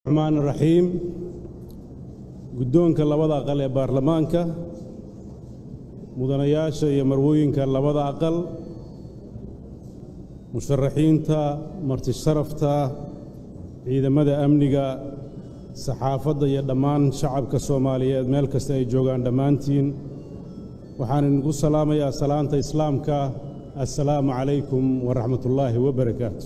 raxmaan raxiim guddoonka labada aqal ee baarlamaanka mudanayaasha iyo marwooyinka labada aqal musharaxiinta martisharafta ciidamada amniga saxaafadda iyo dhammaan shacabka soomaaliyeed meel kasta ay joogaan dhammaantiin waxaan idinku salaamayaa salaanta islaamka assalaamu calaykum waraxmatullaahi wabarakaatu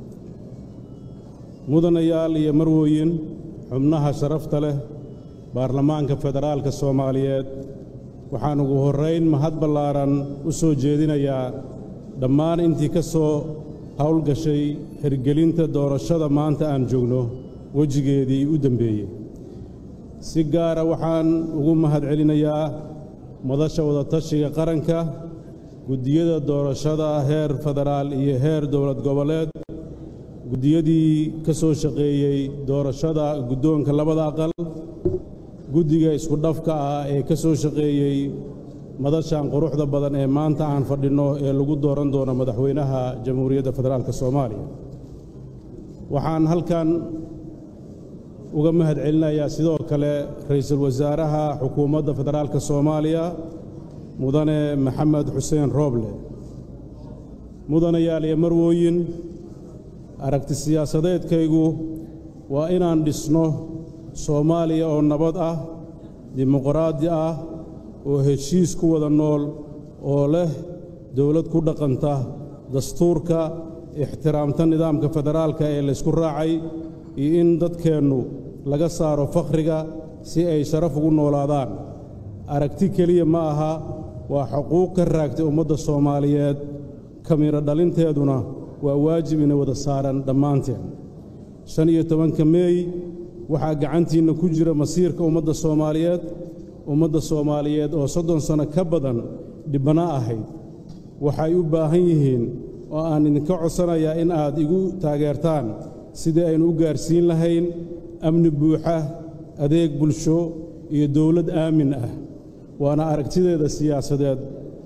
mudanayaal iyo marwooyin xubnaha sharafta leh baarlamaanka federaalka soomaaliyeed waxaan ugu horrayn mahad ballaaran u soo jeedinayaa dhammaan intii ka soo howlgashay hirgelinta doorashada maanta aan joogno wejigeedii u dembeeyey si gaara waxaan ugu mahad celinayaa madasha wadatashiga qaranka guddiyada doorashada heer federaal iyo heer dowlad goboleed guddiyadii ka soo shaqeeyey doorashada guddoonka labada aqal guddiga isku dhafka ah ee ka soo shaqeeyey madashan quruxda badan ee maanta aan fadhinno ee lagu dooran doono madaxweynaha jamhuuriyadda federaalk soomaaliya waxaan halkan uga mahad celinayaa sidoo kale ra'iisul wasaaraha xukuumadda federaalka soomaaliya mudane maxamed xuseen rooble mudanayaal iyo marwooyin aragti siyaasadeedkaygu waa inaan dhisno soomaaliya oo nabad ah dimuqraadi ah oo heshiis ku wada nool oo leh dowlad ku dhaqanta dastuurka ixtiraamta nidaamka federaalka ee laysku raacay iyo in dadkeennu laga saaro fakhriga si ay sharaf ugu noolaadaan aragti keliya ma aha waa xuquuq ka raagtay ummadda soomaaliyeed kamiro dhalinteeduna waa waajib ina wada saaran dhammaanteen shan iyo tobanka meey waxaa gacantiinna ku jira masiirka ummadda soomaaliyeed ummadda soomaaliyeed oo soddon sanno ka badan dhibbana ahayd waxay u baahan yihiin oo aan idinka codsanayaa in aad igu taageertaan sidii aynu u gaarsiin lahayn amni buuxa adeeg bulsho iyo dowlad aamin ah waana aragtideeda siyaasadeed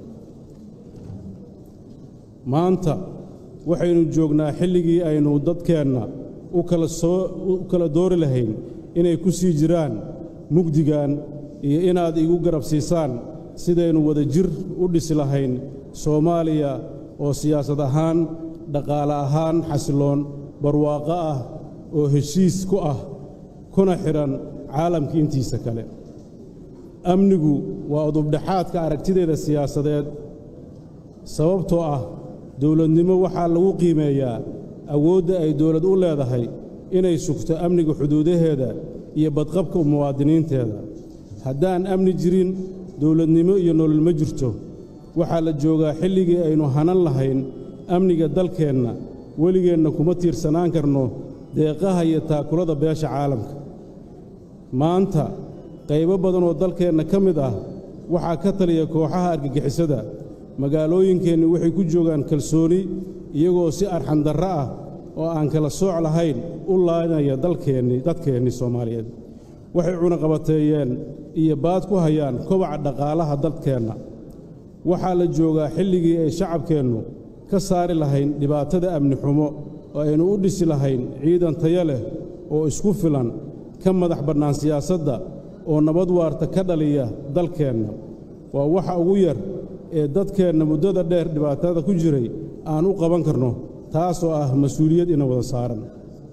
maanta waxaynu joognaa xilligii aynu dadkeenna u kala doori lahayn inay ku sii jiraan mugdigan iyo inaad igu garab siisaan sidaynu wada jir u dhisi lahayn soomaaliya oo siyaasad ahaan dhaqaale ahaan xasiloon barwaaqo ah oo heshiis ku ah kuna xidhan caalamka intiisa kale amnigu waa udubdhexaadka aragtideeda siyaasadeed sababtoo ah dowladnimo waxaa lagu qiimeeyaa awoodda ay dowlad u leedahay inay sugto amniga xuduudaheeda iyo badqabka muwaadiniinteeda haddaan amni jirin dowladnimo iyo nolol ma jirto waxaa la joogaa xilligii aynu hanan lahayn amniga dalkeenna weligeenna kuma tiirsanaan karno deeqaha iyo taakulada beesha caalamka maanta qaybo badan oo dalkeenna ka mid ah waxaa ka taliya kooxaha argagixisada magaalooyinkeenni waxay ku joogaan kalsooni iyagoo si arxandarro ah oo aan kala sooc lahayn u laanaya dalkeenni dadkeennii soomaaliyeed waxay cunaqabateeyeen iyo baad ku hayaan kobaca dhaqaalaha dalkeenna waxaa la joogaa xilligii ay shacabkeennu ka saari lahayn dhibaatada amni xumo oo aynu u dhisi lahayn ciidan tayo leh oo isku filan ka madax bannaan siyaasadda oo nabad waarta ka dhaliya dalkeenna waa waxa ugu yar ee dadkeenna muddada dheer dhibaatada ku jiray aan u qaban karno taasoo ah mas-uuliyad ina wada saaran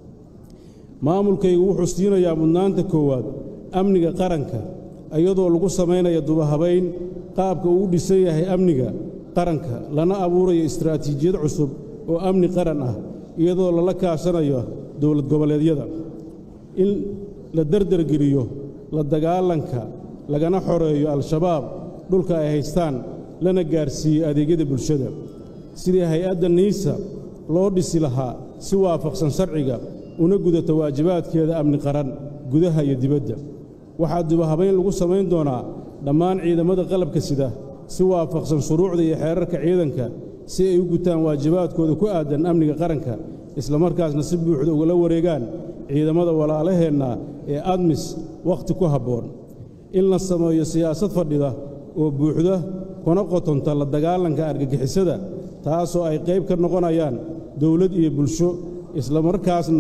maamulkaygu wuxuu siinayaa mudnaanta koowaad amniga qaranka iyadoo lagu samaynaya dubahabayn qaabka uu u dhisan yahay amniga qaranka lana abuurayo istaraatiijiyad cusub oo amni qaran ah iyadoo lala kaashanayo dowlad goboleedyada in la derdergeliyo la dagaalanka lagana xoreeyo al-shabaab dhulka ay haystaan lana gaarsiiyo adeegyada bulshada sidii hay-adda niisa loo dhisi lahaa si waafaqsan sharciga una gudata waajibaadkeeda amni qaran gudaha iyo dibadda waxaa dubahabayn lagu samayn doonaa dhammaan ciidamada qalabka sida si waafaqsan shuruucda iyo xeerarka ciidanka si ay u gutaan waajibaadkooda ku aadan amniga qaranka islamarkaasna si buuxda ugala wareegaan ciidamada walaalaheenna ee admis wakhti ku habboon in la sameeyo siyaasad fadhida oo buuxda kuna qotonta la dagaalanka argagixisada taasoo ay qayb ka noqonayaan dowlad iyo bulsho islamarkaasna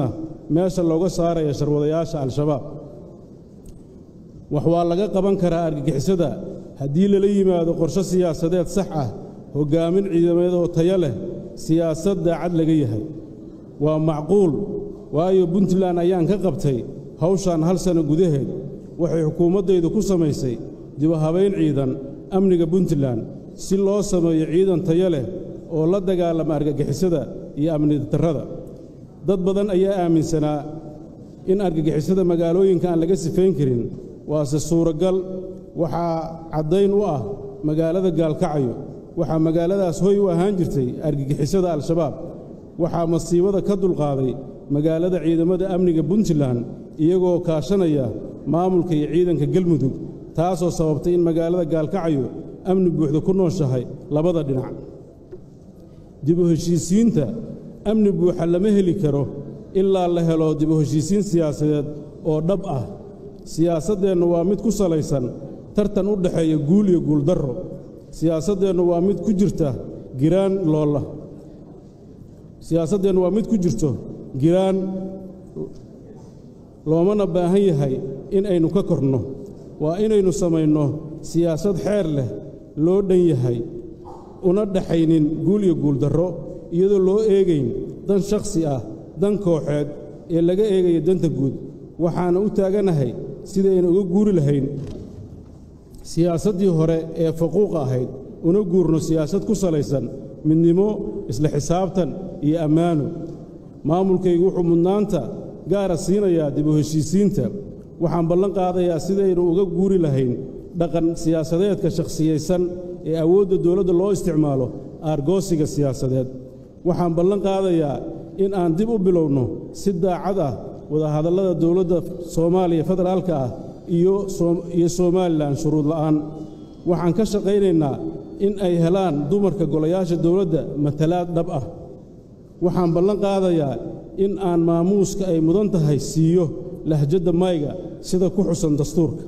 meesha looga saaraya sharwadayaasha al-shabaab wax waa laga qaban karaa argagixisada haddii lala yimaado qorshe siyaasadeed sax ah hoggaamin ciidamadeed oo tayo leh siyaasad daacad laga yahay waa macquul waayo puntland ayaan ka qabtay hawshan hal sanno gudaheed waxay xukuumaddaydu ku samaysay dibuhabayn ciidan amniga puntland si loo sameeyo ciidan tayo leh oo la dagaalama argagixisada iyo amni darrada dad badan ayaa aaminsanaa in argagixisada magaalooyinka aan laga sifayn karin waase suuragal waxaa caddayn u ah magaalada gaalkacayo waxaa magaaladaas hoy u ahaan jirtay argagixisada al-shabaab waxaa masiibada ka dulqaaday magaalada ciidamada amniga puntland iyagoo kaashanaya maamulka iyo ciidanka galmudug taasoo sababtay in magaalada gaalkacayo amni buuxda ku nooshahay labada dhinac dibu heshiisiinta amni buuxa lama heli karo ilaa la helo dibu heshiisiin siyaasadeed oo dhab ah siyaasaddeennu waa mid ku salaysan tartan u dhexeeya guul iyo guuldarro siyaasaddeennu waa mid ku jirta giraan loola siyaasaddeennu waa mid ku jirto giraan loomana baahan yahay in aynu ka korno waa inaynu samayno siyaasad xeer leh loo dhan yahay una dhaxaynin guul iyo guuldarro iyadoo loo eegayn dan shakhsi ah dan kooxeed ee laga eegaya danta guud waxaana u taaganahay sidaynu uga guuri lahayn siyaasaddii hore ee faquuqa ahayd una guurno siyaasad ku salaysan midnimo isla xisaabtan iyo ammaano maamulkaygu wuxuu mudnaanta gaara siinayaa dib u heshiisiinta waxaan ballan qaadayaa sidaynu uga guuri lahayn dhaqan siyaasadeedka shakhsiyaysan ee awoodda dowladda loo isticmaalo aargoosiga siyaasadeed waxaan ballan qaadayaa in aan dib u bilowno si daacad ah wadahadallada dowladda soomaaliya federaalka ah iyo somalilan shuruud la'aan waxaan ka shaqaynaynaa in ay helaan dumarka golayaasha dowladda matalaad dhab ah waxaan ballan qaadayaa in aan maamuuska ay mudan tahay siiyo lahjadda mayga sida ku xusan dastuurka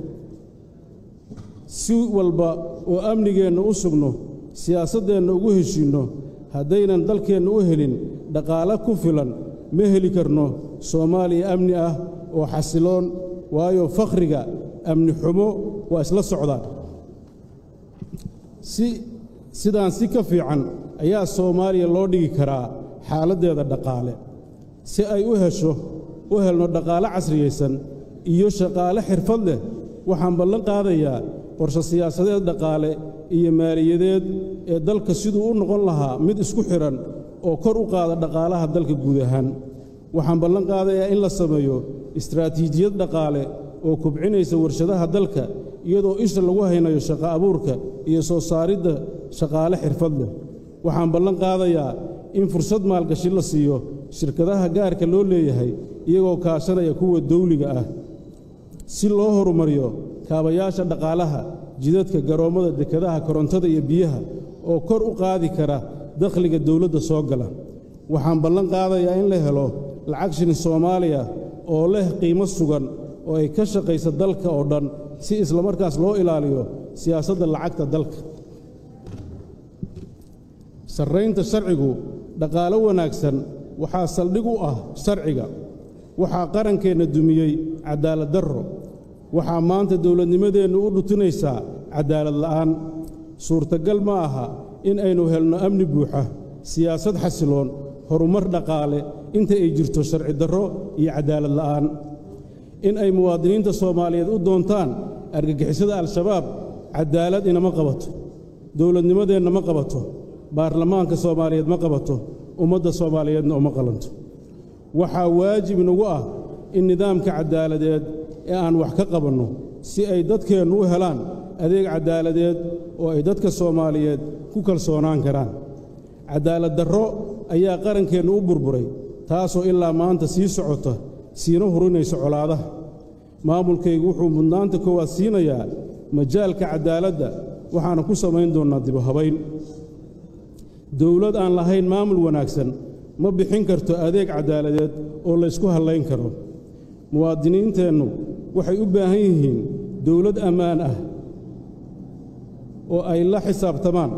si walba oo amnigeenna u sugno siyaasaddeenna ugu heshiinno haddaynan dalkeenna u helin dhaqaale ku filan ma heli karno soomaaliya amni ah oo xasiloon waayo fakhriga amni xumo waa isla socdaan si sidaan si ka fiican ayaa soomaaliya loo dhigi karaa xaaladdeeda dhaqaale si ay u hesho u helno dhaqaale casriyaysan iyo shaqaale xirfad leh waxaan ballan qaadayaa qorshe siyaasadeed dhaqaale iyo maaliyadeed ee dalka siduu u noqon lahaa mid isku xidhan oo kor u qaada dhaqaalaha dalka guud ahaan waxaan ballan qaadayaa in la sameeyo istraatiijiyad dhaqaale oo kubcinaysa warshadaha dalka iyadoo isha lagu haynayo shaqo abuurka iyo soo saaridda shaqaale xirfad leh waxaan ballan qaadayaa in fursad maalgashi la siiyo shirkadaha gaarka loo leeyahay iyagoo kaashanaya kuwa dawliga ah si loo horumariyo kaabayaasha dhaqaalaha jidadka garoommada dekadaha korontada iyo biyaha oo kor u qaadi kara dakhliga dawladda soo gala waxaan ballan qaadayaa in la helo lacag shilin soomaaliya oo leh qiimo sugan oo ay ka shaqaysa dalka oo dhan si islamarkaas loo ilaaliyo siyaasadda lacagta dalka sarraynta sharcigu dhaqaalo wanaagsan waxaa saldhig u ah sharciga waxaa qarankeenna dumiyey caddaalad darro waxaa maanta dowladnimadeennu u dhutinaysaa caddaalad la'aan suurtagal ma aha in aynu helno amni buuxa siyaasad xasiloon horumar dhaqaale inta ay jirto sharci darro iyo caddaalad la'aan in ay muwaadiniinta soomaaliyeed u doontaan argagixisada al-shabaab caddaalad inama qabato dowladnimadeenna ma qabato baarlamaanka soomaaliyeed ma qabato ummadda soomaaliyeedna uma qalanto waxaa waajib inagu ah in nidaamka caddaaladeed ee aan wax ka qabanno si ay dadkeennu u helaan adeeg caddaaladeed oo ay dadka soomaaliyeed ku kalsoonaan karaan caddaalad darro ayaa qarankeennu u burburay taasoo ilaa maanta sii socota siina hurinaysa colaadaha maamulkaygu wuxuu mudnaanta koowaad siinayaa majaalka caddaaladda waxaana ku samayn doonnaa dibuhabayn dowlad aan lahayn maamul wanaagsan ma bixin karto adeeg caddaaladeed oo laysku hallayn karo muwaadiniinteennu waxay u baahan yihiin dowlad ammaan ah oo ay la xisaabtamaan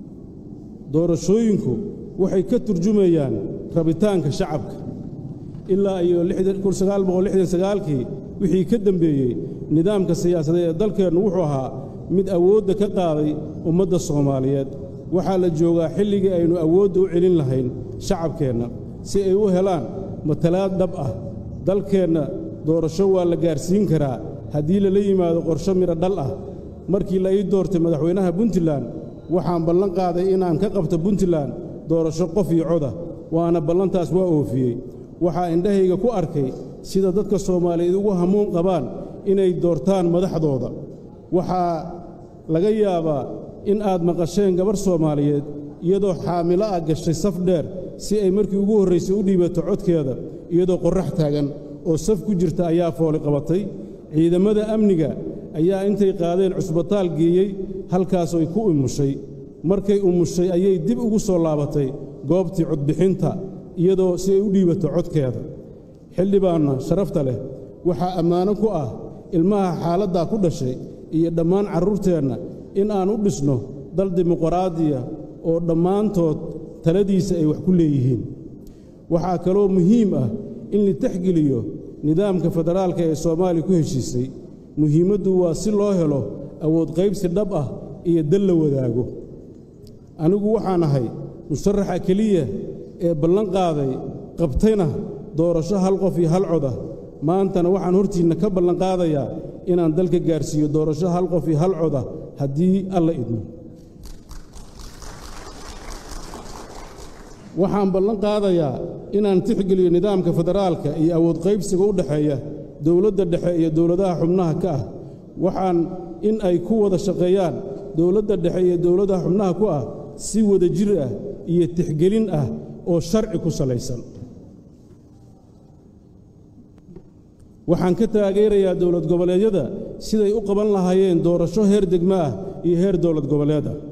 doorashooyinku waxay ka turjumayaan rabitaanka shacabka ilaa iyo kii wixii ka dembeeyey nidaamka siyaasadeed ee dalkeennu wuxuu ahaa mid awoodda ka qaaday ummadda soomaaliyeed waxaa la joogaa xilligii aynu awoodda u celin lahayn shacabkeenna si ay u helaan matalaad dhab ah dalkeenna doorasho waa la gaarsiin karaa haddii lala yimaado qorsho midho dhal ah markii la ii doortay madaxweynaha puntland waxaan ballan qaaday inaan ka qabto puntland doorasho qof iyo coda waana ballantaas waa oofiyey waxaa indhahayga ku arkay sida dadka soomaaliyeed ugu hamuun qabaan inay doortaan madaxdooda waxaa laga yaabaa in aad maqasheen gabarh soomaaliyeed iyadoo xaamilo ah gashay saf dheer si ay markii ugu horraysay u dhiibato codkeeda iyadoo qorrax taagan oo saf ku jirta ayaa fooli qabatay ciidammada amniga ayaa intay qaadeen cusbitaal geeyey halkaasoy ku umushay markay umushay ayay dib ugu soo laabatay goobtii codbixinta iyadoo si ay u dhiibato codkeeda xildhibaanna sharafta leh waxaa ammaano ku ah ilmaha xaaladdaa ku dhashay iyo dhammaan carruurteenna in aan u dhisno dal dimuqraadiya oo dhammaantood taladiisa ay wax ku leeyihiin waxaa kaloo muhiim ah in la texgeliyo nidaamka federaalka ee soomaaliya ku heshiisay muhiimaddu waa si loo helo awood qaybsi dhab ah iyo dal la wadaago anigu waxaan ahay musharaxa keliya ee ballan qaaday qabtayna doorasho hal qof iyo hal codah maantana waxaan hortiinna ka ballan qaadayaa inaan dalka gaarsiiyo doorasho hal qof iyo hal codah haddii alla idmo waxaan ballan qaadayaa inaan tixgeliyo nidaamka federaalka iyo awood qaybsiga u dhexeeya dowladda dhexe iyo dowladaha xubnaha ka ah waxaan in ay ku wada shaqeeyaan dowladda dhexe iyo dowladaha xubnaha ku ah si wada jir ah iyo tixgelin ah oo sharci ku salaysan waxaan ka taageerayaa dowlad goboleedyada siday u qaban lahaayeen doorasho heer degmo ah iyo heer dowlad goboleed ah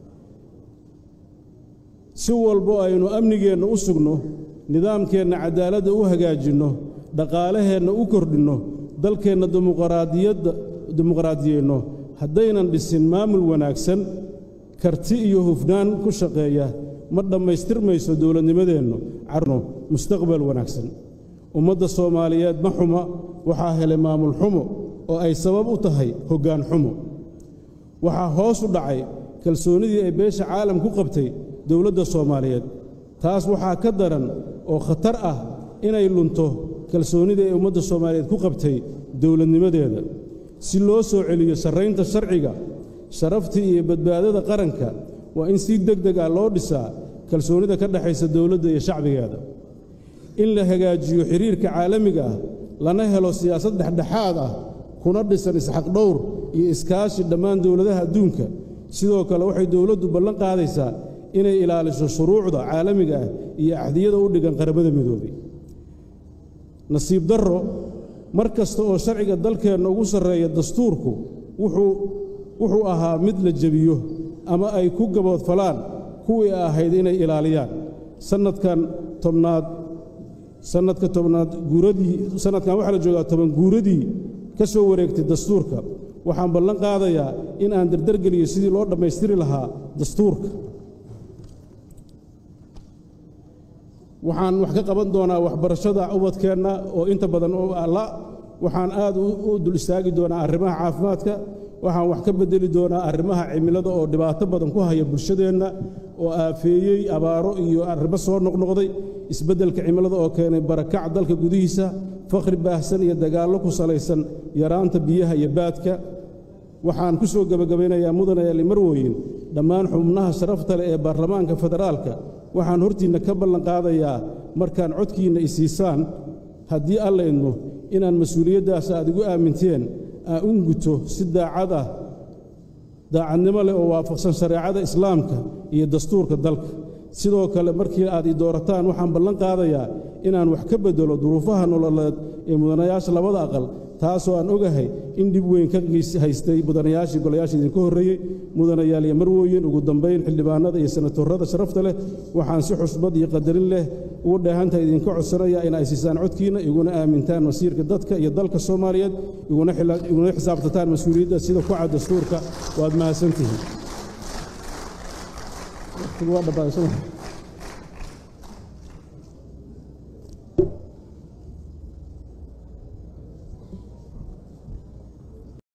si walbo aynu amnigeenna u sugno nidaamkeenna cadaaladda u hagaajinno dhaqaalaheenna u kordhinno dalkeenna dimuqraadiyeenno haddaynan dhisin maamul wanaagsan karti iyo hufnaan ku shaqeeya ma dhammaystirmayso dowladnimadeennu carno mustaqbal wanaagsan ummadda soomaaliyeed ma xuma waxaa helay maamul xumo oo ay sabab u tahay hoggaan xumo waxaa hoos u dhacay kalsoonnidii ay beesha caalam ku qabtay dowladda soomaaliyeed taas waxaa ka daran oo khatar ah inay lunto kalsoonnidii ay ummadda soomaaliyeed ku qabtay dowladnimadeeda si loo soo celiyo sarraynta sharciga sharaftii iyo badbaadada qaranka waa in si deg deg ah loo dhisaa kalsoonnida ka dhexaysa dowladda iyo shacbigeeda in la hagaajiyo xidhiirka caalamiga ah lana helo siyaasad dhexdhexaad ah kuna dhisan isxaqdhowr iyo iskaashi dhammaan dowladaha adduunka sidoo kale waxay dowladdu ballan qaadaysaa inay ilaaliso shuruucda caalamiga ah iyo axdiyada u dhigan qaramada midoobay nasiib darro mar kasta oo sharciga dalkeenna ugu sarreeya dastuurku wuxuu ahaa mid la jebiyo ama ay ku gaboodfalaan kuwii ahayd inay ilaaliyaan sannadkan tobnaad sannadka tobnaad guuradii sannadkan waxaa la joogaa toban guuradii ka soo wareegtay dastuurka waxaan ballan qaadayaa in aan dardargeliyo sidii loo dhammaystiri lahaa dastuurka waxaan wax ka qaban doonaa waxbarashada ubadkeenna oo inta badan alla waxaan aad u dul istaagi doonaa arrimaha caafimaadka waxaan wax ka beddeli doonaa arrimaha cimilada oo dhibaato badan ku haya bulshadeenna oo aafeeyey abaaro iyo arrimo soo noqnoqday isbeddelka cimilada oo keenay barakac dalka gudihiisa fakhri baahsan iyo dagaallo ku salaysan yaraanta biyaha iyo baadka waxaan ku soo gebagabaynayaa mudane eli marwooyin dhammaan xubnaha sharafta leh ee baarlamaanka federaalka waxaan hortiinna ka ballan qaadayaa markaan codkiinna isiisaan haddii alla idmo inaan mas-uuliyaddaas aad igu aaminteen aan u guto si daacad ah daacadnimo leh oo waafaqsan shareecada islaamka iyo dastuurka dalka sidoo kale markii aad i doorataan waxaan ballan qaadayaa inaan wax ka beddelo duruufaha nololeed ee mudanayaasha labada aqal taasoo aan ogahay in dhib weyn ka haystay mudanayaashii golayaasha idinka horreeyey mudanayaal iyo marwooyin ugu dambayn xildhibaanada iyo senatorrada sharafta leh waxaan si xusbad iyo qadarin leh ugu dheehantaha idinka codsanaya in ay siisaan codkiinna iguna aamintaan masiirka dadka iyo dalka soomaaliyeed iguna xisaabtataan mas-uuliyadda sida ku cad dastuurka waad mahadsantihiin